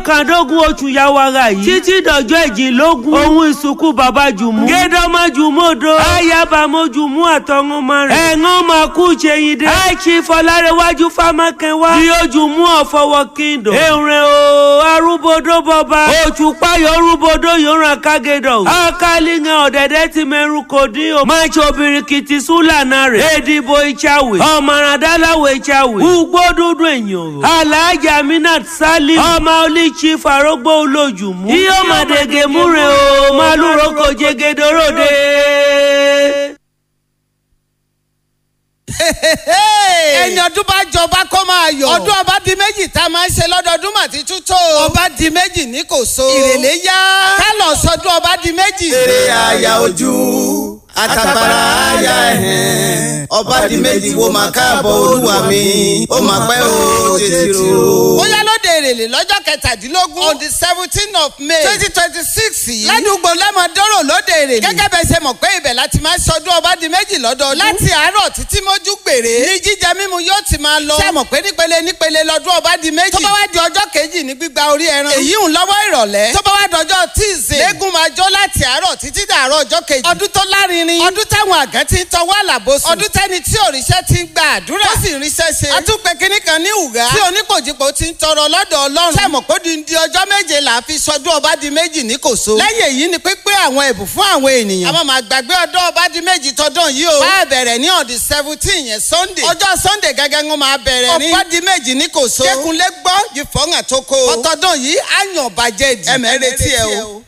kọkàndógún oṣù yawara yìí títí dọjọ́ ìjìnlógún ohun ìsìnkú bàbá jùmú gédọ́mọ jùmú odò ayábàmọ́ jùmú àtọ́ngọ́mọ rẹ̀ ẹ̀ngọ́n máa kú ṣèyíndé àìsí fọlárẹ̀wájú fámákẹ́wá bí ó jùmú ọ̀fọwọ́ kíndò èrè o arúgbódó bọba òṣùpáyọ̀ arúgbódó yòóràn kágédọ̀ ọ̀kálíngàn ọ̀dẹ̀dẹ̀ ti mẹ́rù kò dín o máa ṣe obìrìkìtì súlànà rẹ̀ èdìbò ìṣàwé ọ̀mọ̀ràndálàwò ìṣàwé ugbó dúdú èèyàn o aláàjà minat salim ọmọ olíṣi farógbó olójúmú iye ọmọdége múre o màlúù kò jẹgẹdọrọdẹ. ẹni ọdún bá jọba kó máa yọ. ọdún ọba di méjì tá a máa ń ṣe lọ́dọọdún mà ti tútó. ọba di méjì ní kò so. ìrèlè yá. ká lọ sọdún ọba di méjì. eré àyà ojú àtàgbàrà àyà ẹ̀hẹ̀n ọba di méjì wo máa káàbọ̀ olúwa mi ó máa pẹ́ o tètè ro. ó yá lóde èrèlè lọ́jọ́ kẹtàdínlógún on the seventeen of may twenty twenty six yìí ládùúgbò lẹ́mọ̀dọ́rọ̀ lóde èrèlè gẹ́gẹ́ bẹ́ẹ̀ ṣe mọ̀ pé ibẹ̀ láti máa ṣọdún ọba di méjì lọ́dọọdún láti àárọ̀ títí mójú gbèrè ní jíjẹ mímu yóò ti máa lọ ṣe mọ̀ pé nípele nípele lọ́dún ọba di méjì tó bá wá di ọjọ́ kejì ní gbígba orí ẹran èyí ń lọ́wọ́ ìrọ̀lẹ́ tó bá wá dọjọ́ tíìsì lẹ́gùn máa jó láti àárọ̀ títí dàárọ̀ ọjọ́ kejì ọdún tó lárinrin ọdún táwọn àgán ti ń tọwọ́ àlàbòsùn ọdún tẹ́ni tí òrìṣẹ́ ti ń gba àdúrà tó sì ríṣẹ́ ṣe àtúpẹ́ kínní kan ní ìwúgá tí onípòjìpò ti ń tọrọ lọ́dọ̀ ọlọ́run sẹ́mọ̀ kó di di ọjọ́ méje là á fi sọdún ọba di méjì ní kòso lẹ́yìn èyí ni pípé àwọn ẹ̀bùn fún àwọn ènìyàn àmọ́ màá gbàgbé ọdún ọba di méjì tọdún yìí o máa bẹ̀rẹ̀ ní on the seventeen yẹn sunday ọjọ́ sunday gẹ́gẹ́ ń máa bẹ̀rẹ̀ ní ọba di méjì ní kòso kékunlé gbọ́ yìí fọ́ngà tó kó ọtọ́dún yìí á yàn bàjẹ́ di ẹ̀mẹ́rẹ́tì ẹ o.